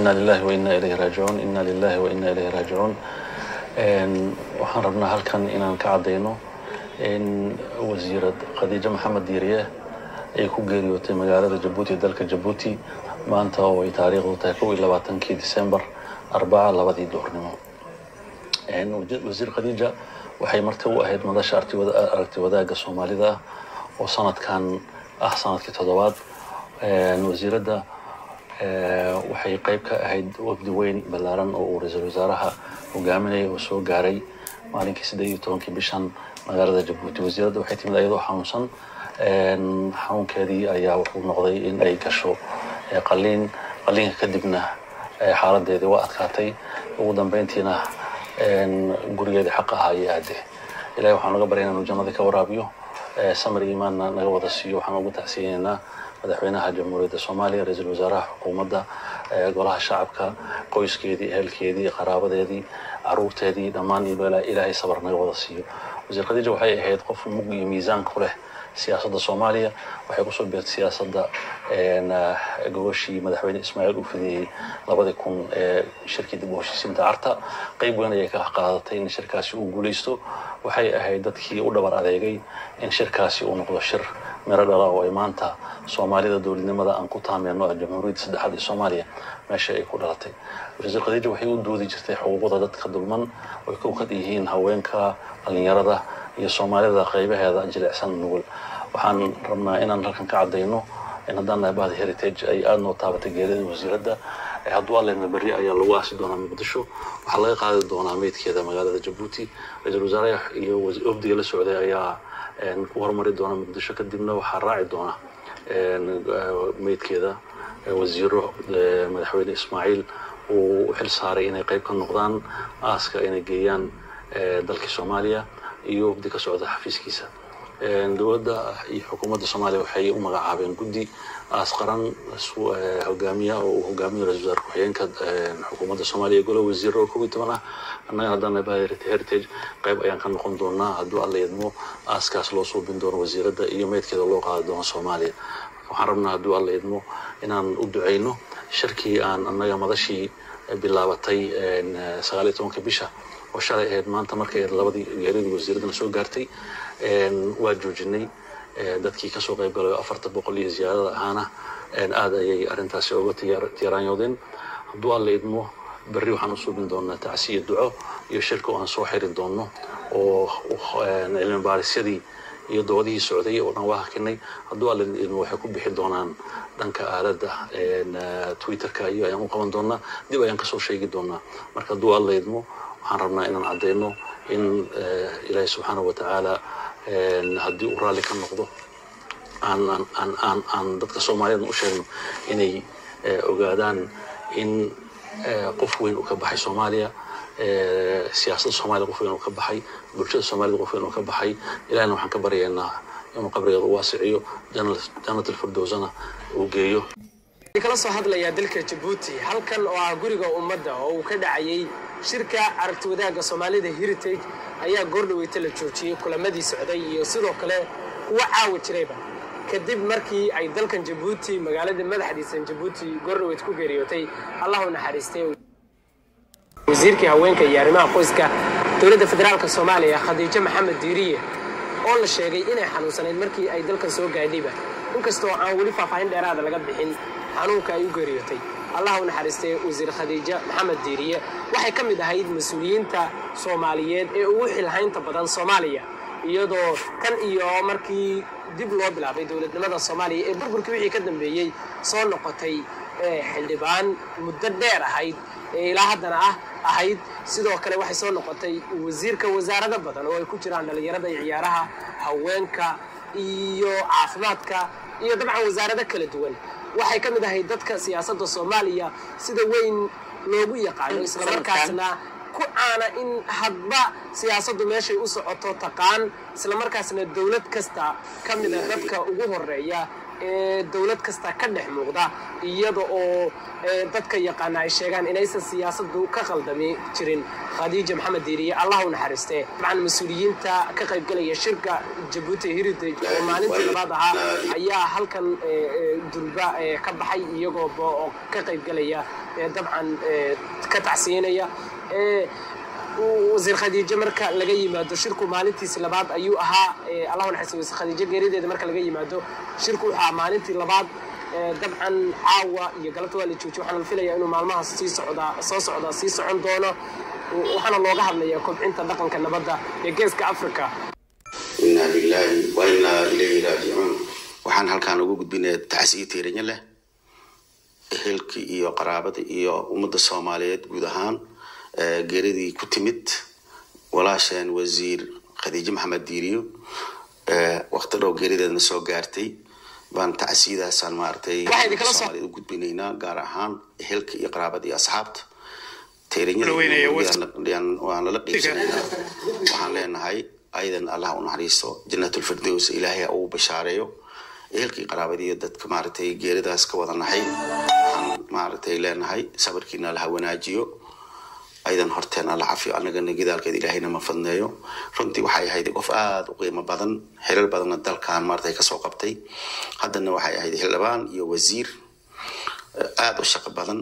ina lilahi wa ina ilayhi raajicuun ina lilahi wa ina ilayhi raajicuun waxaan rabnaa halkan inaan ka caddayno in wasiirad khadiijo maxamed diiriye ay ku geeriyootay magaalada jabuuti dalka jabuuti maanta oo ay taariikhdu tahay kow iyo labaatankii disembar arbaca labadii duhurnimo wasiir khadiija waxay marti u ahayd madasha aragti wadaagga soomaalida ah oo sanadkan ah sanadkii toddobaad wasiiradda waxay qayb ka ahayd wafdi weyn ballaaran oo uu ra-iisul wasaaraha hogaaminaya oo soo gaaray maalinkii siddeed iyo tobankii bishan magaalada jabuuti wasiiradda waxay timid ayadoo xanuunsan xanuunkeedii ayaa wuxuu noqday in ay gasho qaliin qaliinka kadibna xaaladeedii waa adkaatay ugu dambeyntiina gurigeedii xaq ahaa ayay aade ilahi waxaan naga baryana inuu jannadii ka waraabiyo samir iimaanna naga wada siiyo waxaan ugu tacsiyeynaynaa madaxweynaha jamhuuriyadda soomaaliya ra-iisul wasaaraha xukuumadda golaha shacabka qoyskeedii ehelkeedii qaraabadeedii caruurteedii dhammaan ilaahay sabar naga wada siiyo wasiir khadiija waxay ahayd qof mug iyo miisaan ku leh siyaasadda soomaaliya waxay kusoo beertay siyaasadda gobashii madaxweyne ismaaciil uu fidiyey labadii kun ee shirkii dib u heshiisiinta carta qayb weyn ayay ka qaadatay in shirkaasi uu guulaysto waxay ahayd dadkii u dhabar adeegay in shirkaasi uu noqdo shir miro dhala oo ay maanta soomaalida dowladnimada aan ku taameyno ee jamhuuriyadda saddexaad ee soomaaliya meesha ay ku dhalatay wasiir khadiija waxay u doodi jirtay xuquuqda dadka dulman oy kow ka yihiin haweenka dhallinyarada iyo soomaalida qaybaheeda jilicsan nugul waxaan rabnaa inaan halkan ka caddayno in haddaan nahay bahda heritage ay aada noo taabatay geerida wasiiradda hadduu allena berri ayaa lagu aasi doonaa muqdisho waxaa laga qaadi doonaa meydkeeda magaalada jabuuti ra-iisul wasaaraha iyo wafdiga la socday ayaa ku horumari doona muqdisho kadibna waxaa raaci doona meydkeeda wasiiro madaxweyne ismaaciil uu u xil saaray inay qayb ka noqdaan aaska inay geeyaan dalkii soomaaliya iyo wafdi ka socda xafiiskiisa dowladda iyo xukuumadda soomaaliya waxay u magacaabeen guddi aas qaran hogaamiya oo uu hogaamiyo ra-isul wasaar ku-xigeenka xukuumadda soomaaliya golo wasiiro oo kow iyo toban ah annaga haddaan nahay heritage qayb ayaan ka noqon doonaa hadduu alla idmo aaskaas loo suubin doono wasiiradda iyo meydkeeda loo qaadi doono soomaaliya waxaan rabnaa hadduu alla idmo inaan u ducayno shirkii aan annaga madashii bilaabatay sagaal iyo tobanka bisha oo shalay ahayd maanta markay labadii geeridii wasiiraddana soo gaartay waa joojinay dadkii kasoo qayb galay afarta boqol iyo ziyaadada ahaana aada ayay arrintaasi uga tiiraanyoodeen hadduu alla idmo berri waxaan u suubin doonaa tacsiya duco iyo shirka oo aan soo xiri doono oo cilmi baarisyadii iyo doodihii socday oo dhan waa hakinay hadduu alla idmo waxay ku bixi doonaan dhanka aaladda twitterka iyo ayaan u qaban doonaa dib ayaan kasoo sheegi doonaa marka hadduu alla idmo waxaan rabnaa inaan caddayno in ilaahi subxaanahu watacaala haddii uu raalli ka noqdo aan dadka soomaaliyeedna u sheegno inay ogaadaan in qof weyn uu ka baxay soomaaliya siyaasadda soomaaliya qof weyn uu ka baxay bulshada soomaaliyed qof weyn uu ka baxay ilahina waxaan ka baryaynaa inuu qabrigeeda u waasiciyo jannat alfirdowsana uu geeyo kala soo hadlayaa dalka jabuuti halkan oo ah guriga ummadda oo uu ka dhacayay shirka aragti wadaagga soomaalida heritage ayaa goordhaweyta la joojiyey kulamadii socday iyo sidoo kale kuwa caawa jirayba kadib markii ay dalkan jabuuti magaalada madaxdiisan jabuuti goordhaweyt ku geeriyootay allah u naxariistay wasiirkii haweenka iyo arrimaha qoyska dowladda federaalk soomaaliya khadiijo maxamed diiriye oo la sheegay inay xanuunsanayd markii ay dalkan soo gaadhayba inkastoo aan weli faahfaahin dheeraada laga bixin xanuunka ay u geeriyootay allah u naxariistay wasiir khadiijo maxamed diiriye waxay ka mid ahayd mas-uuliyiinta soomaaliyeed ee ugu xilhaynta badan soomaaliya iyadoo tan iyo markii dib loo bilaabay dowladnimada soomaaliya ee burburkii wixii ka dambeeyey soo noqotay xildhibaan muddo dheer ahayd ee ilaa haddana ah ahayd sidoo kale waxay soo noqotay wasiirka wasaarado badan oo ay ku jiraan dhallinyarada iyo ciyaaraha haweenka iyo caafimaadka iyo dabcan wasaarado kala duwan waxay ka mid ahayd dadka siyaasadda soomaaliya sida weyn loogu yaqaano islamarkaasna ku caana in hadba siyaasaddu meeshay u socoto taqaan islamarkaasna dowlad kasta ka mida dadka ugu horeeya ee dowlad kasta ka dhex muuqda iyada oo dadka yaqaana ay sheegaan inaysan siyaasaddu ka qaldami jirin khadiija maxamed diiriye allah u naxariiste dabcan mas-uuliyiinta ka qaybgalaya shirka jabuuti heritage oo maalintii labaad ahaa ayaa halkan durba ka baxay iyagoo ka qaybgalaya dabcan ka tacsiinaya wasiir khadiijo marka laga yimaado shirku maalintiisi labaad ayuu ahaa allah naxariisto wasiir khadiijo geerideeda marka laga yimaado shirku wuxuu ahaa maalintii labaad dabcan caawa iyo galabta waa la joojiy waxaana la filayaa inuu maalmahaas sii socdaa soo socdaa sii socon doono waxaana looga hadlayaa kobcinta dhaqanka nabadda ee geeska africa inaa lilaahi wa inaa ilayhi raajicuun waxaan halkaan ugu gudbinaya tacsiyo tiiranyo leh ehelkii iyo qaraabadii iyo ummadda soomaaliyeed guud ahaan geeridii ku timid walaasheen wasiir khadiijo maxamed diiriyo wakti dhow geerideedna soo gaartay baan tacsiyadaasaan maaragtay soomaaliyed u gudbinaynaa gaar ahaan ehelka iyo qaraabada iyo asxaabta waan lala qiibsanaynaa waxaan leenahay ayadan allah u naxariisto janatulfirdows ilaahay uu bashaareeyo ehelkii qaraabadiiyo dadka maaragtay geeridaas ka wada naxay waxaan maaragtay leenahay sabarkiina allaha wanaajiyo aydan horteen alla cafiyo annagana gidaalkeeda ilaahayna ma fadneeyo runtii waxay ahayd qof aada u qiimo badan xilal badanna dalkan maaragtay kasoo qabtay haddana waxay ahayd xildhibaan iyo wasiir aada u shaqo badan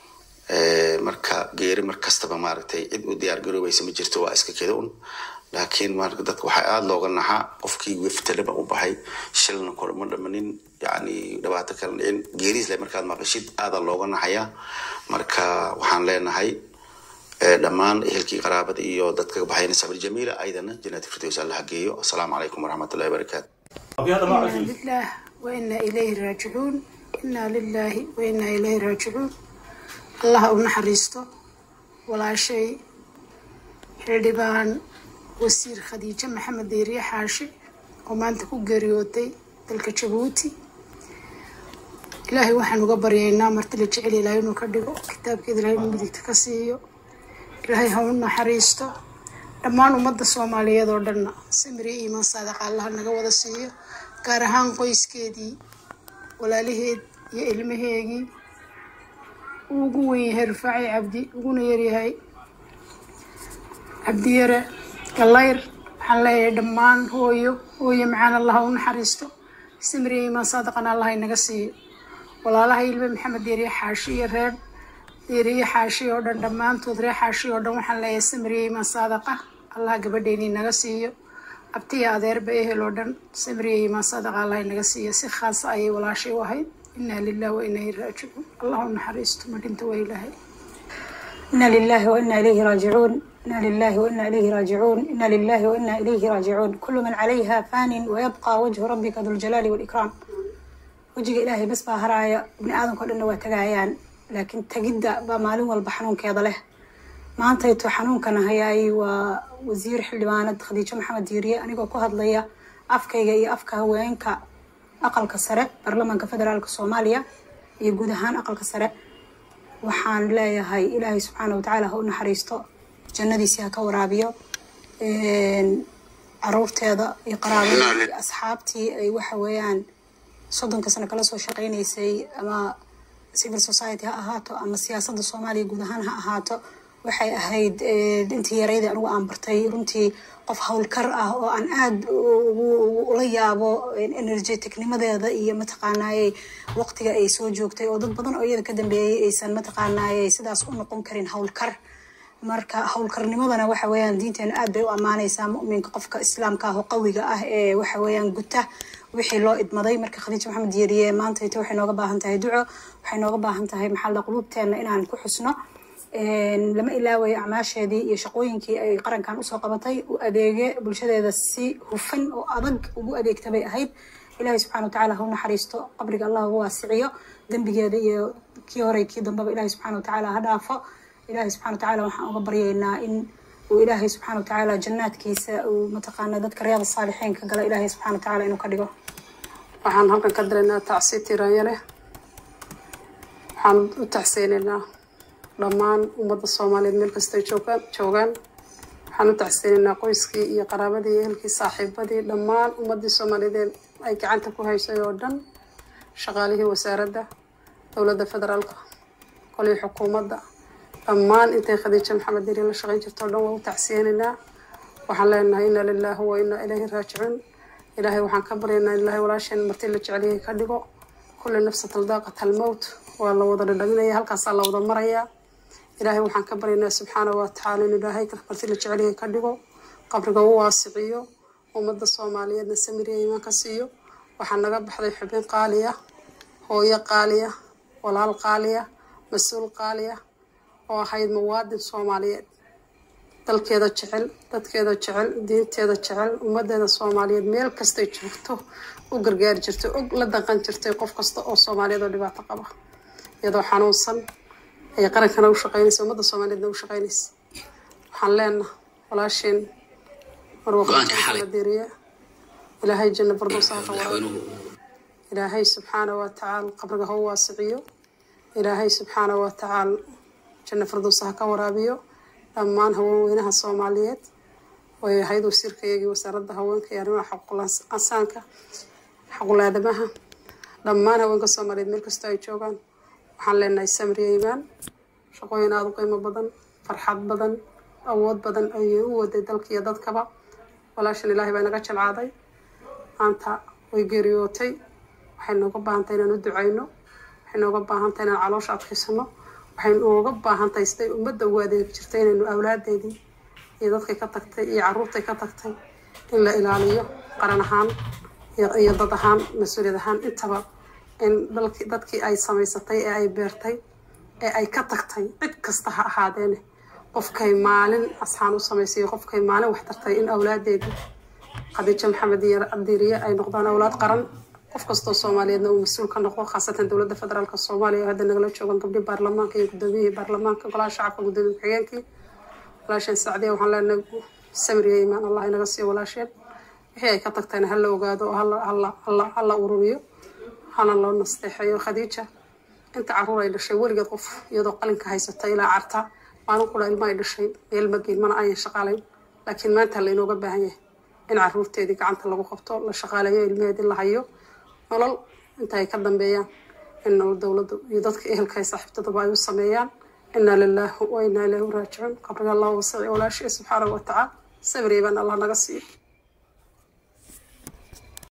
marka geeri mar kastaba maaragtay cid u diyaar garoobaysa ma jirto waa iska keda un laakiin marka dadka waxaa aada looga naxaa qofkii weftaleba u baxay shilna kor ma dhamanin yani dhibaato kala dhicin geeriisle markaad maqashid aada looga naxayaa marka waxaan leenahay dhammaan ehelkii qaraabada iyo dadka baxayna sabir jamiila aydana jannati firdaws alla hageeyo asalaamu calaykum waraxmat ullahi wabarakaatu إنا لله وإنا إليه راجعون إنا لله وإنا إليه راجعون الله ونحريسته ولا شيء xildhibaan wasiir khadiijo maxamed deeriye xaashi oo maanta ku geeriyootay dalka jabuuti ilaahay waxaan uga baryaynaa marti la jecel ilaahay inuu ka dhigo kitaabkeeda ilaahay inuu midigta ka siiyo ilaahay ha u naxariisto dhammaan ummadda soomaaliyeed oo dhanna samiriyo iimaan saadaqa allaha naga wada siiyo gaar ahaan qoyskeedii walaalaheed iyo ilmaheegii uu ugu wen yahay rufaaci cabdi uguna yaryahay cabdiyare gallayr waxaan leeyahay dhammaan hooyo hooyo macaan allaha u naxariisto samiriyo iimaan saadaqana allaha inaga siiyo walaalaha ilme maxamed deeriye xaashi iyo reer deeriye xaashi oo dhan dhammaantood reer xaashi oo dhan waxaan leeyahay samiriye iimaan saadaqa allaha gabadheeni naga siiyo abtiya adeerba ehel oo dhan samiriye iimaan saadaqa allaha inaga siiyo si khaasa ayay walaashay u ahayd inaa lilah wa inaa ilaihi raajicuun allah u naxariisto ma dhinta waa ilaahay إنا لله وإنا إليه راجعون إنا لله وإنا إليه راجعون إنا لله وإنا إليه راجعون كل من عليها فان ويبقى وجه ربك ذو الجلال والإكرام وجه إلهي بس باهرايا ابن آدم كل إنه وتجايان لكن تجد بمالون والبحنون كذا له ما أنت يتو حنون كان هياي ووزير حلوانة خديجة محمد ديرية أنا جو كهاد ليا أفكا جاي أفكا وينك أقل كسرة برلمان كفدرال كصوماليا يجودهان أقل كسرة waxaan leeyahay ilaahay subxaana watacaala ha u naxariisto jannadiisii ha ka waraabiyo caruurteeda iyo qaraabada iyo asxaabtii ay waxa weeyaan soddonka sano kala soo shaqaynaysay ama civil society ha ahaato ama siyaasadda soomaaliya guud ahaan ha ahaato waxay ahayd intii yareydii anigu aan bartay runtii qof howlkar ah oo aan aada ula yaabo energeticnimadeeda iyo mataqaanaaye waqtiga ay soo joogtay oo dad badan oo iyada ka dambeeyay aysan mataqaanaaye sidaas u noqon karin howlkar marka howlkarnimadana waxa weeyaan diinteena aad bay u ammaanaysaa mu'minka qofka islaamka ah oo qawiga ah ee waxa weeyaan guta wixii loo idmaday marka khadiija maxamed yeeriye maanta ita waxay nooga baahan tahay duco waxay nooga baahan tahay maxalla quluubteena inaan ku xusno lama ilaawayo acmaasheedii iyo shaqooyinkii ay qarankan usoo qabatay u adeege bulshadeeda si hufan oo adag ugu adeegta bay ahayd ilaahay subxana watacaala ha u naxariisto qabriga allah ugu waasiciyo dembigeeda iyo kii hore kii dambeba ilaahay subxana watacaala ha dhaafo ilaahay subxana watacaala waxaan uga baryaynaa in uu ilaahay subxana watacaala jannaadkiisa uu mataqaana dadka riyaada saalixiin ka gala ilaahay subxana watacaala inuu ka dhigo waxaan halkan ka diraynaa tacsi tiraanya leh waxaan u tacseynaynaa dhammaan ummadda soomaaliyeed meel kastay joogaan joogaan waxaan u tacseynaynaa qoyskii iyo qaraabadii iyo ehelkii saaxiibadii dhammaan ummaddii soomaaliyeed ay gacanta ku haysay oo dhan shaqaalihii wasaaradda dowladda federaalka kolii xukuumadda dhammaan intay khadiija maxamed diri la shaqayn jirto o dhan waan u tacsiyeynaynaa waxaan leenahay inna lilaahi wa inna ilayhi raajicuun ilaahay waxaan ka baryaynaa ilaahay walaasheen marti la jecelyahay ka dhigo kulli nafsa taldaaqat almowt waa la wada dhadhaminaya halkaasaa la wada marayaa ilaahay waxaan ka baryaynaa subxaana wa tacaala in ilaahay marti la jecelyahay ka dhigo qabriga u waasiciyo ummadda soomaaliyeedna samiriya imaan ka siiyo waxaa naga baxday xubin qaaliya hooyo qaaliya walaal qaaliya mas-uul qaaliya oo ahayd muwaadin soomaaliyeed dalkeeda jecel dadkeeda jecel diinteeda jecel ummadeeda soomaaliyeed meel kastay joogto u gargaari jirtay og la daqan jirtay qof kasta oo soomaaliyeed oo dhibaato qaba iyadoo xanuunsan ay qarankana u shaqeynaysa ummadda soomaaliyeedna u shaqeynaysa waxaan leenaha walaasheen marwaqadiriye ilaahay janna bardowsaha ka waraabiyo ilaahay subxaana wa tacaala qabriga ha u waasiciyo ilaahay subxaana wa tacaala janna fardowsaha ka waraabiyo dhammaan haweenweynaha soomaaliyeed way ahayd wasiirkayagii wasaaradda haweenka iyo arrimaha xaququl-ansaanka xaquul-aadamaha dhammaan haweenka soomaaliyeed meel kastoo ay joogaan waxaan leenahay samriya imaan shaqooyin aada u qiimo badan farxad badan awood badan ayay u waday dalka iyo dadkaba walaashan ilaahay baa naga jalcaaday maanta way geeriyootay waxay nooga baahantahay inaan u ducayno waxay nooga baahantahay inaan caloosha adkaysano waxay nooga baahantahay siday ummadda ugu adeegi jirtay inaynu awlaadeedii iyo dadkay ka tagtay iyo caruurtay ka tagtay in la ilaaliyo qaran ahaan iyo dad ahaan mas-uuliyad ahaan intaba in dalki dadkii ay samaysatay ee ay beertay ee ay ka tagtay cid kasta ha ahaadeene qofkay maalin asxaan u samaysay qofkay maalin wax tartay in awlaadeedii khadiijo maxamed iyo diiriye ay noqdaan awlaad qaran qof kastoo soomaaliyeedna uu mas-uul ka noqdo khaasatan dowladda federaalk soomaaliya oo hadda nagala joogan gabdhii baarlamaanka iyo gudoomiyihii baarlamaanka golaha shacabka gudoomiye ku-xigeenkii walaasheen sacdiya waxaan leenahay samiriya imaan allah inaga siiyo walaasheen wixii ay ka tagtayna hala ogaado oo hala ururiyo hana loo nasteexeeyo khadiija inta caruur ay dhashay weligeed qof iyadoo qalinka haysata ilaa carta maalin qura ilma ay dhashay meel mageyn mana ayan shaqaalayn laakiin maanta laynooga baahan yahay in caruurteedii gacanta lagu qabto la shaqaaleeyo ilmaheedii la hayo nolol inta ay ka dambeeyaan in nolol dowladdu iyo dadka ehelka ay saaxiibtadaba ay u sameeyaan inaa lilaahi wa inaa ilaahi raajicuun qabriga allah wasici walaashii subxaanahu watacaala sabriya baan allah naga siiyo